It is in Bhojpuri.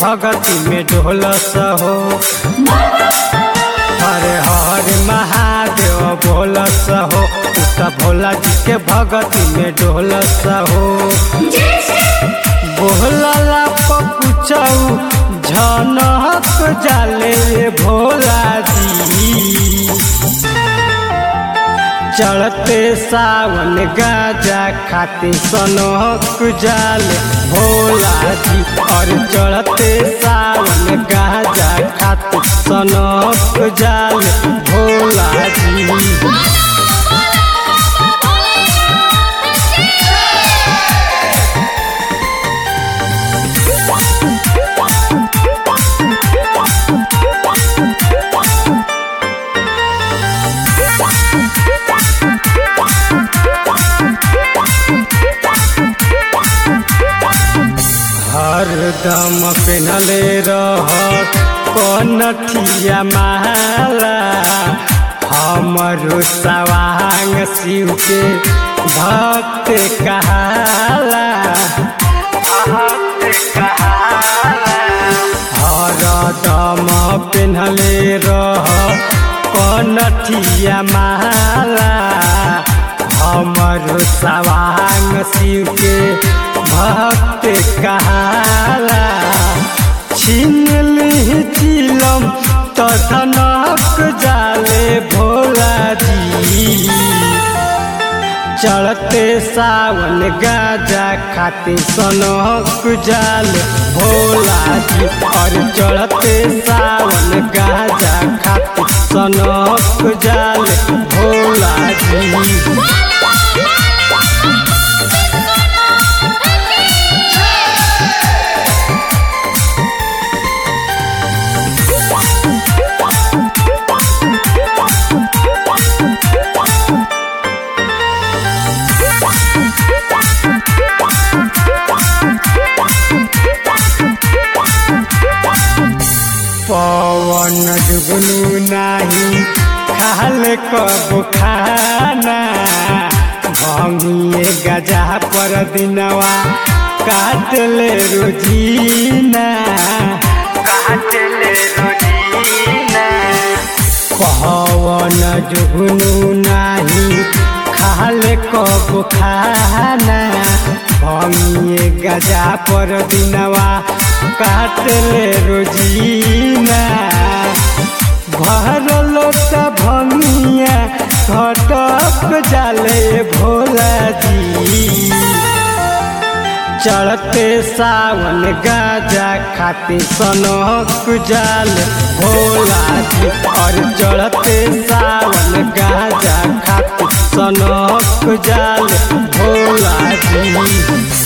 भगती में ढोलस हो हरे हरे महादेव बोलस हो उता भोला जी के भगती में ढोलस हो बोहला पकुचऊ झनक जाले भोला जी चढ़ते सावन गाजा खाते सनक जाले भोला जी और चढ़ते सावन गाजा खाते सनक जाले भोला जी हरदम पेनले रहत कनठिया माला हमरो सवांग शिव के भक्त कहाला हरदम पेनले रह कनठिया माला हमरो सवांग शिव के भक्त कहाला छीन ली चिलम तनक जाले भोला जी चढ़ते सावन गाजा खाते सनक जाले भोला जी और चढ़ते सावन गाजा खाते सनक जाले भोला जी पवन जुगनू नाही खाल कब खाना भंगिए गजा पर दिनवा काट ले रोजीना काट ले रोजीना पवन जुगनू नाही खाल कब खाना भंगिए गजा पर दिनवा काट ले रोजीना भरल त भंगिया घटक जाले भोला जी चढ़ते सावन गाजा खाते सनक जाल भोला जी और चढ़ते सावन गाजा खाते सनक जाल भोला जी